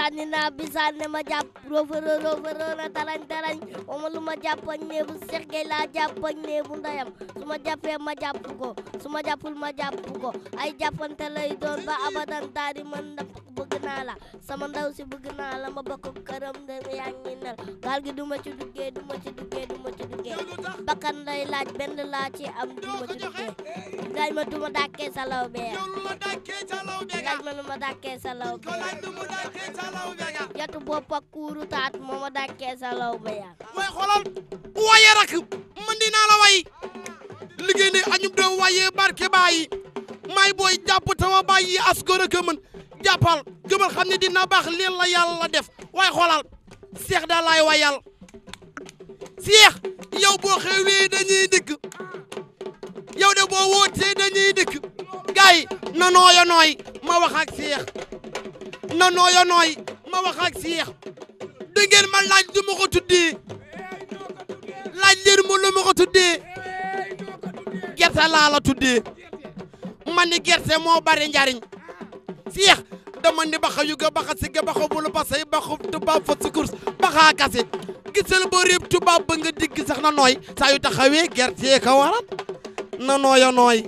sànni naa bi sànni ma jàpp roofaro roofaro na tarañ tarañ oma lu ma jàpp ak néebu Seex Gey laa jàpp ak néebu ndayam su ma jàppee ma jàpp ko su ma jàppul ma jàpp ko ay jàppante lay doon ba abadan taari man na bëgg naa la sama ndaw si bëgg naa la ma bokk këram de yaa ngi nel gaal gi du ma ci duggee du ma ci duggee du ma ci duggee bakkan lay laaj benn laa ci am du ma ci duggee laaj ma du ma dàkkee sa law bee yow lu la dàkkee ca law be ga laaj ma lu ma dàkkee sa law ko laaj lu mu dàkkee ca law be ga yatu bopp ak kuuru taat moo ma dàkkee sa law ba yaa way xoolal waye rak man dinaa la way liggéey ne añub doom waye barke bàyyi may booy jàpp tama bàyyi as gor ak mën jàppal gëmal xam ne dina baax leen la yàlla def waaye xoolal seex da laay wayal seex yow boo xewlee dañuy dikk yow de boo wootee dañuy dikk gaay na nooyo nooy ma wax ak seex na nooyo nooy ma wax ak seex da ngeen ma laaj du ma ko tuddee laaj leen ma lu ma ko tuddee gerte laa la tuddee man ni gerte moo bari njariñ seex dama ni baxa yuga baxa siga baxa bulu basay baxa tubaab fa sukurs baxa kase gisal ba réeb tubaab ba nga digg sax na nooy saa yu taxawee gerte ka waral na nooya nooy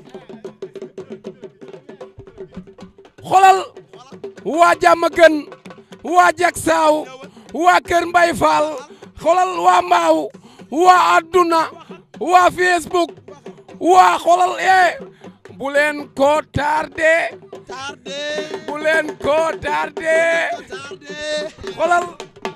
xolal waa jàmm gën waa jak saaw waa kër mbay faal xolal waa mbaaw waa adduna waa facebook waa xolal e bu leen ko tardé tardé bu leen ko tardé tardé xolal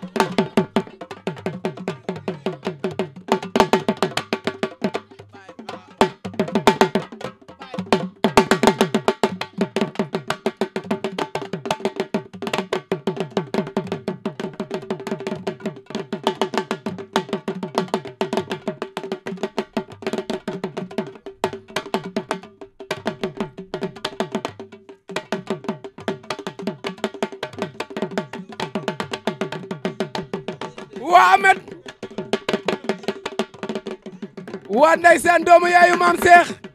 waa Amet waa ndeysaan doomu yaayu maam Seex